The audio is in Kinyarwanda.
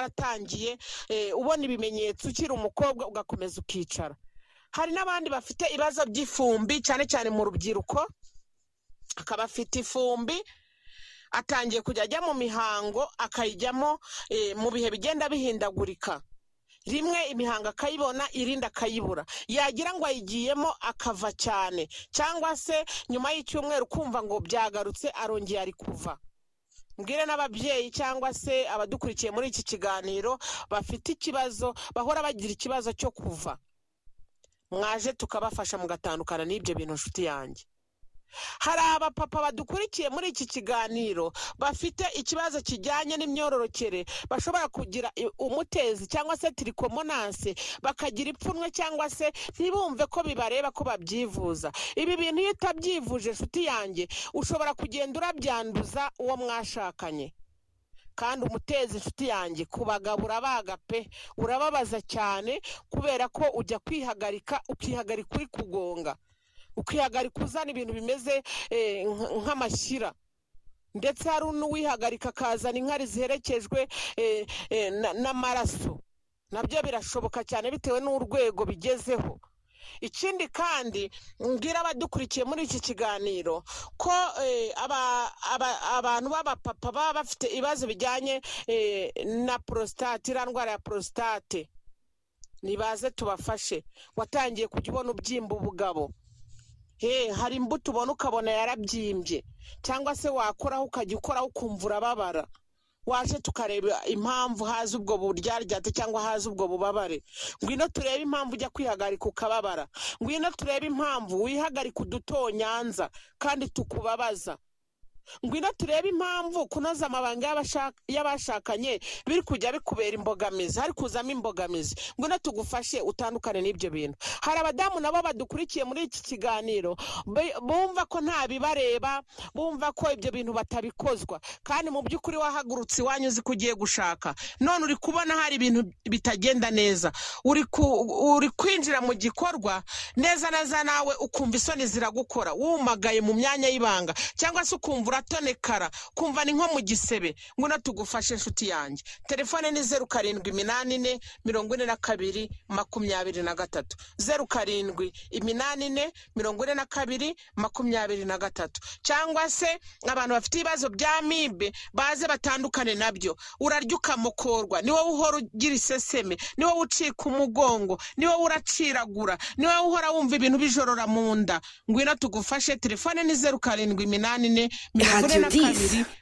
waratangiye ubona ibimenyetso ukiri umukobwa ugakomeza ukicara hari n'abandi bafite ibibazo by'ifumbi cyane cyane mu rubyiruko akaba afite ifumbi atangiye kujya ajya mu mihango akayijyamo mu bihe bigenda bihindagurika rimwe imihango akayibona irindi akayibura yagira ngo ayigiyemo akava cyane cyangwa se nyuma y'icyumweru kumva ngo byagarutse arongera ari kuva mbwire n'ababyeyi cyangwa se abadukurikiye muri iki kiganiro bafite ikibazo bahora bagira ikibazo cyo kuva mwaje tukabafasha mugatandukana n'ibyo bintu nshuti yanjye hari abapapa badukurikiye muri iki kiganiro bafite ikibazo kijyanye n'imyororokere bashobora kugira umutezi cyangwa se tirikomonanse bakagira ipfunwe cyangwa se ntibumve ko bibareba ko babyivuza ibi bintu iyo utabyivuje inshuti yanjye ushobora kugenda urabyanduza uwo mwashakanye kandi umutezi inshuti yanjye ku bagabo urabaga pe urababaza cyane kubera ko ujya kwihagarika ukihagarika uri kugonga ukihagarika uzana ibintu bimeze eh, nk- nk'amashyira ndetse hari n'uwihagarika akazana inkari ziherekejwe eh, eh, na- n'amaraso nabyo birashoboka cyane bitewe n'urwego bigezeho ikindi kandi mbwira abadukurikiye muri iki kiganiro ko eh, aba- aba- abantu b'abapapa baba bafite ibibazo bijyanye eh, na porositate iriya ndwara ya porositate nibaze tubafashe watangiye kujya ubona ubyimba ubugabo Hey, hari imbuto ubona ukabona yarabyimbye cyangwa se wakoraho ukajya ukoraho ukumva urababara waje tukareba impamvu haza ubwo buryaryate cyangwa haza ubwo bubabare ngwino turebe impamvu ujya kwihagarika ukababara ngwino turebe impamvu wihagarika udutonyanza kandi tukubabaza ngwino turebe impamvu kunoza amabanga y'abashak- y'abashakanye biri kujya bikubera imbogamizi hari kuzamo imbogamizi ngwino tugufashe utandukane n'ibyo bintu hari abadamu nabo badukurikiye muri iki kiganiro be- bumva ko nta bibareba bumva ko ibyo bintu batabikozwa kandi mu by'ukuri wahagurutse iwanyu uzi ko ugiye gushaka none uri kubona hari ibintu bitagenda neza uri ku- uri kwinjira mu gikorwa neza neza nawe ukumva isoni ziragukora wumagaye mu myanya y'ibanga cyangwa se ukumva uratonekara kumva ni nko mu gisebe ngwino tugufashe inshuti yanjye telefone ni zeru karindwi iminani ine mirongo ine na kabiri makumyabiri na gatatu zeru karindwi iminani ine mirongo ine na kabiri makumyabiri na gatatu cyangwa se abantu bafite ibibazo bya mibe baze batandukane nabyo urarya ukamukorwa ni wowe uhora ugira iseseme ni wowe ucika umugongo ni wowe uraciragura ni wowe uhora wumva ibintu bijorora mu nda ngwino tugufashe telefone ni zeru karindwi iminani ine mirongo ine Radio na kabiri Dis,